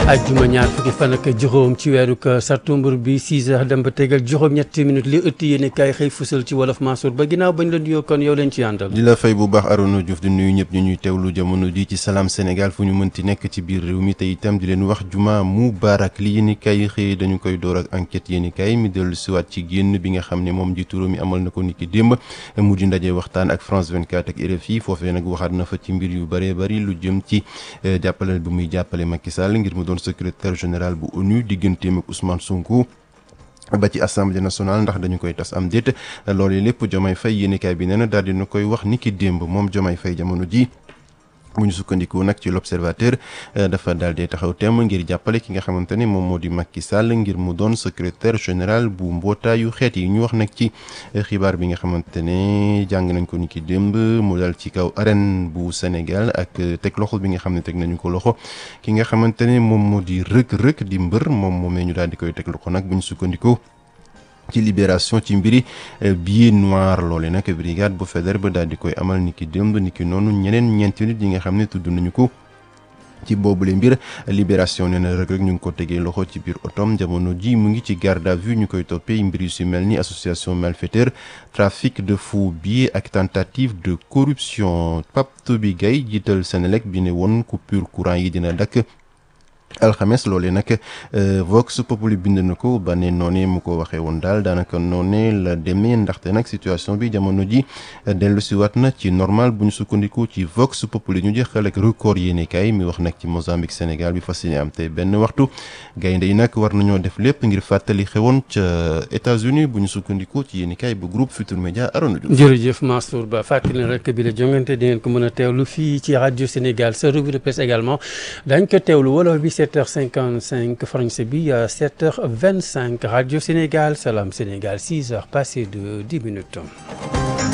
ajjuma ñaar fukki fan ak juróom ci weeru sattumbar bi 6 heures dem ba tegal juróom ñetti minutes li ëtt yéene kaay xëy fusal ci wolof Mansour ba ginnaaw bañ la nuyoo kon yow leen ci àndal di la fay bu baax Arona Diouf di nuyu ñëpp ñu ñuy teewlu jamono ji ci Salam Sénégal fu ñu mënti nekk ci biir réew mi te itam di leen wax juma mubarak li yéeni kaay xëy dañu koy door ak enquête yéeni kaay mi dellu siwaat ci génn bi nga xam ne moom jiitu réew mi amal na ko niki démb mu di ndaje waxtaan ak France 24 ak RFI foofee nag waxaat na fa ci mbir yu bëree bëri lu jëm ci jàppale bu muy jàppale Macky Sall ngir mu doon secrétaire général bu ONU digganteem ak Ousmane Sonko ba ci assemblée nationale ndax dañu koy tas am déet loolu lépp Diomaye Faye yéenekaay bi nee na daal dina koy wax ni ki démb moom Diomaye Faye jamono ji bu ñu sukkandiku nag ci l'observateur dafa daal di taxaw temm ngir jàppale ki nga xamante ne moom moo di Macky Sall ngir mu doon secrétaire général bu mbootaayu xeet yi ñu wax nag ci xibaar bi nga xamante ne jàng nañ ko ni ki démb mu dal ci kaw arène bu Sénégal ak teg loxo bi nga xam ne teg nañu ko loxo ki nga xamante ne moom moo di rëk-rëk di mbër moom moomee ñu daal di koy teg loxo nag bu ñu sukkandiku ci libération ci mbiri billet noir loole nag brigade bu fédère ba daal di koy amal niki démb niki noonu ñeneen ñeenti nit yi nga xam ne tudd nañu ko ci boobule mbir libération nee na rek rek ñu ngi ko tegee loxo ci biir otom jamono ji mu ngi ci garde à vue ñu koy toppee mbir yu si mel ni association malfaiteur trafic de faux billets ak tentative de corruption Pape Toby Gaye jiital Senelec bi ne woon coupure courant yi dina dakk alxames loolee nag Vox Populi bind na ko ba ne noonee mu ko waxee woon daal daanaka noonee la demee ndaxte nag situation bi jamono ji dellu si waat na ci normal bu ñu sukkandiku ci Vox Populi ñu jeexal ak record yéenekaay mi wax nag ci Mozambique Sénégal bi fas yéene am te benn waxtu gaynde yi nag war nañoo def lépp ngir fàttali xewoon ca États-Unis bu ñu sukkandiku ci yéenekaay bu groupe Futur Média Arona Diouf. jërëjëf Mansour Ba fàttali rek bi la jongante di ngeen ko mën a teewlu fii ci rajo Sénégal sa revue de presse également dañ ko teewlu wolof bi 7h55 français bi 7h25 Radio Sénégal Salam Sénégal 6h passé de 10 minutes.